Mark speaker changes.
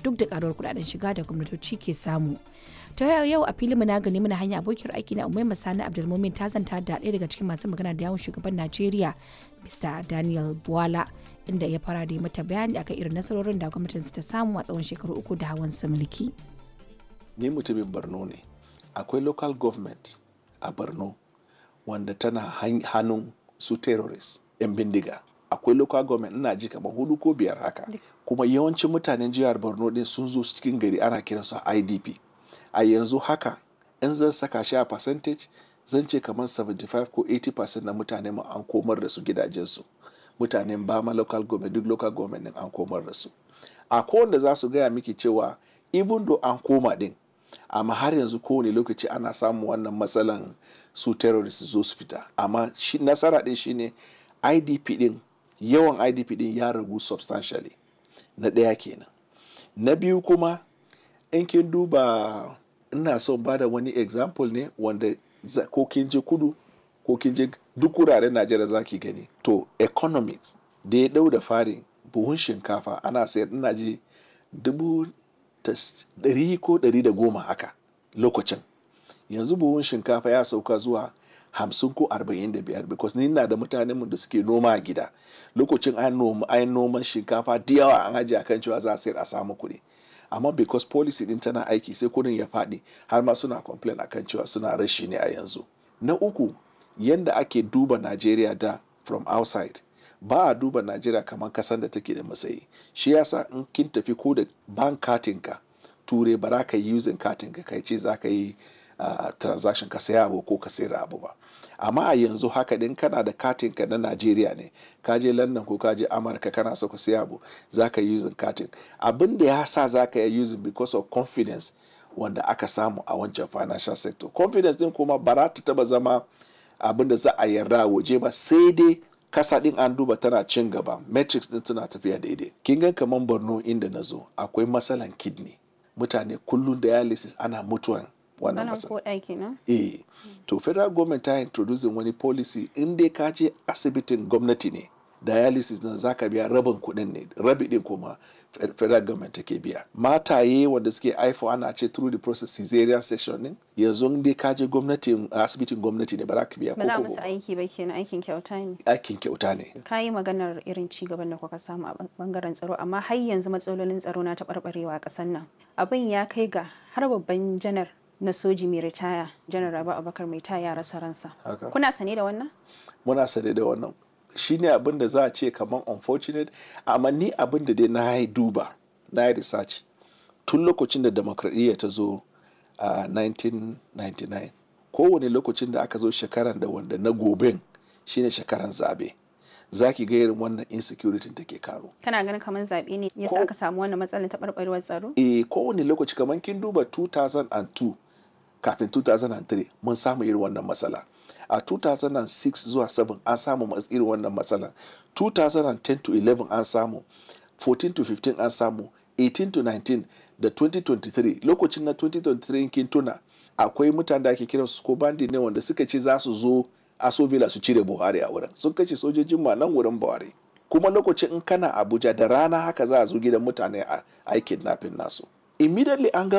Speaker 1: duk da karuwar kudaden shiga da gwamnatoci ke samu ta yau a filin na gani muna hanya abokiyar aiki na umai masani abdulmumin ta zanta da ɗaya daga cikin masu magana da yawon shugaban najeriya mr daniel buwala inda ya fara da mata bayani akan irin nasarorin da gwamnatin ta samu a tsawon shekaru uku da hawan su mulki
Speaker 2: ni mutumin borno ne akwai local government a borno wanda tana hannun su terrorist 'yan bindiga akwai local government ina ji kamar hudu ko biyar haka kuma yawancin mutanen jihar borno din sun zo cikin gari ana kiransu idp a yanzu haka in zan saka shi a percentage zan ce kamar 75 ko 80% na mutane mu an komar da su gidajensu mutanen bama local government duk local government din an komar da su a kowanne za su gaya miki cewa even though an koma din amma har yanzu kowane lokaci ana samun wannan matsalan su terrorist zo su fita amma shi nasara din shine idp din yawan idp din ya ragu substantially na ɗaya kenan na biyu kuma in kin duba ina son ba da wani example ne wanda ko kin je kudu ko kin je duk wuraren najeriya za ki gani to economics da ya dau da fari buhun shinkafa ana sayar ina ji dubu ɗari ko ɗari da goma haka lokacin yanzu buhun shinkafa ya sauka zuwa hamsin ko arba'in da biyar because ni na da mutanen mu da suke noma a gida lokacin an noma an noman shinkafa da yawa an ajiye akan cewa za a sayar a samu kuɗi amma because policy din tana aiki sai kudin ya faɗi har ma suna complain akan cewa suna rashi ne a yanzu na uku yanda ake duba Najeriya da from outside ba a duba Najeriya kamar kasan da take da matsayi shi yasa in kin tafi ko da bank katinka ture ba za ka yi using katinka kai ce za ka yi uh, transaction ka saya abu ko ka sayar abu ba amma a yanzu haka din kana da katin ka na Najeriya ne ka je London ko ka je Amurka kana so ka siya abu za ka yi using katin abin da ya sa za ka yi using because of confidence wanda aka samu a wancan financial sector confidence din kuma ba za ta taba zama abin da za a yarda waje ba sai dai kasa din an duba tana cin gaba metrics din tana tafiya daidai kin ga kaman Borno inda na zo akwai matsalan kidney mutane kullum dialysis ana mutuwan wannan matsala. Eh, to federal government ta introducing wani policy in dai ka je asibitin gwamnati ne dialysis nan zaka biya rabin kuɗin ne rabi din kuma federal government take biya mataye wanda suke haifo ana ce through the process caesarean section din yanzu in dai ka je gwamnatin asibitin gwamnati ne ba za ka biya
Speaker 3: ba za musu aiki ba kenan aikin kyauta ne
Speaker 2: aikin kyauta ne
Speaker 3: ka yi maganar irin ci gaban da kuka samu a bangaren tsaro amma har yanzu matsalolin tsaro na taɓarɓarewa a ƙasar nan abin ya kai ga har babban janar na soji mai ritaya janar rabu abakar mai taya rasa ransa kuna sane da wannan
Speaker 2: muna sane da wannan shine abin da za a ce kamar unfortunate amma ni abin da dai na yi duba na yi research tun lokacin da demokradiyya ta zo a 1999 kowane lokacin da aka zo shekaran da wanda na goben shine shekaran zabe za ki ga irin wannan insecurity take karo.
Speaker 3: Kana ganin kamar zaɓe ne yasa aka samu wannan matsalar taɓarɓarewar tsaro?
Speaker 2: Eh kowane lokaci kamar kin duba 2002 kafin 2003 mun samu irin wannan matsala. A 2006 zuwa 7 an samu irin wannan matsala. 2010 to 11 an samu. 14 to 15 an samu. 18 to 19 da 2023 lokacin na 2023 kin tuna akwai mutane da ake kiransu ko bandi ne wanda suka ce za su zo asovila su cire buhari a wurin sun kashe sojojin ma nan wurin buhari kuma lokacin in kana abuja da rana haka za a zo gidan mutane a aikin nafin nasu immediately an ga